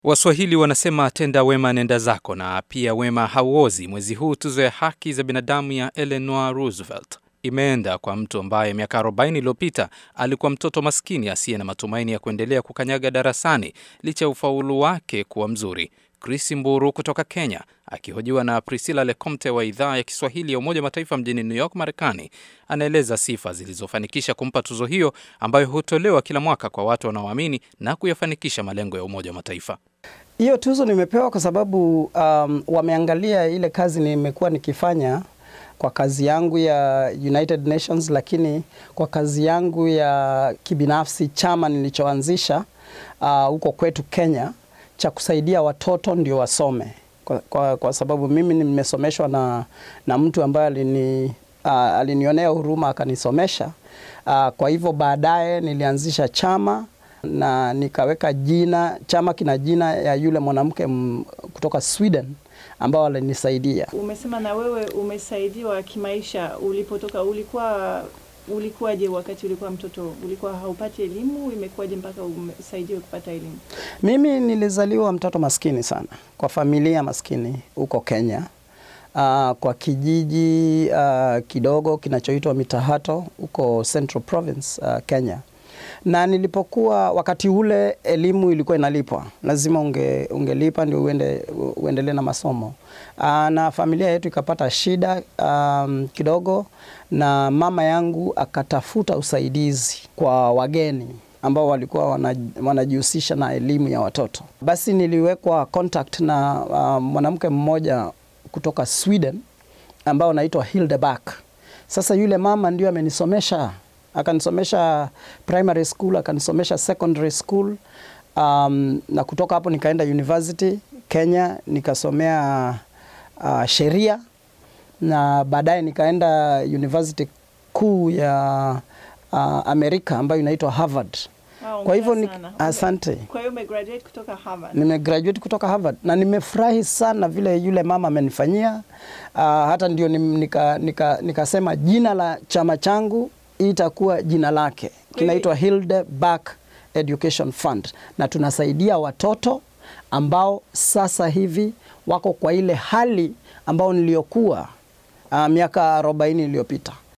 Waswahili wanasema tenda wema nenda zako, na pia wema hauozi. Mwezi huu tuzo ya haki za binadamu ya Eleanor Roosevelt imeenda kwa mtu ambaye miaka 40 iliyopita alikuwa mtoto maskini asiye na matumaini ya kuendelea kukanyaga darasani licha ya ufaulu wake kuwa mzuri. Chris Mburu kutoka Kenya akihojiwa na Priscilla Lecomte wa idhaa ya Kiswahili ya Umoja wa Mataifa mjini New York, Marekani, anaeleza sifa zilizofanikisha kumpa tuzo hiyo ambayo hutolewa kila mwaka kwa watu wanaoamini na kuyafanikisha malengo ya Umoja wa Mataifa. Hiyo tuzo nimepewa kwa sababu um, wameangalia ile kazi nimekuwa nikifanya kwa kazi yangu ya United Nations, lakini kwa kazi yangu ya kibinafsi, chama nilichoanzisha huko uh, kwetu Kenya cha kusaidia watoto ndio wasome kwa, kwa, kwa sababu mimi nimesomeshwa na, na mtu ambaye alini, uh, alinionea huruma akanisomesha. Uh, kwa hivyo baadaye nilianzisha chama na nikaweka jina, chama kina jina ya yule mwanamke kutoka Sweden ambao alinisaidia. Umesema na wewe umesaidiwa kimaisha ulipotoka, ulikuwa ulikuwaje wakati ulikuwa mtoto? Ulikuwa haupati elimu? Imekuwaje mpaka umesaidiwe kupata elimu? Mimi nilizaliwa mtoto maskini sana kwa familia maskini huko Kenya, uh, kwa kijiji uh, kidogo kinachoitwa Mitahato huko Central Province uh, Kenya na nilipokuwa wakati ule elimu ilikuwa inalipwa, lazima unge, ungelipa ndio uende, uendelee na masomo. Aa, na familia yetu ikapata shida um, kidogo, na mama yangu akatafuta usaidizi kwa wageni ambao walikuwa wanajihusisha na elimu ya watoto. Basi niliwekwa contact na uh, mwanamke mmoja kutoka Sweden ambao anaitwa Hilde Back. Sasa yule mama ndio amenisomesha akanisomesha primary school, akanisomesha secondary school um, na kutoka hapo nikaenda university Kenya nikasomea uh, sheria na baadaye nikaenda university kuu ya uh, Amerika ambayo inaitwa Harvard. Wow, kwa hivyo ni, sana. asante. Kwa hiyo umegraduate kutoka Harvard. Nimegraduate kutoka Harvard na nimefurahi sana vile yule mama amenifanyia. Uh, hata ndio nikasema nika, nika jina la chama changu itakuwa jina lake kinaitwa Hilde Back Education Fund, na tunasaidia watoto ambao sasa hivi wako kwa ile hali ambao niliyokuwa uh, miaka 40 iliyopita.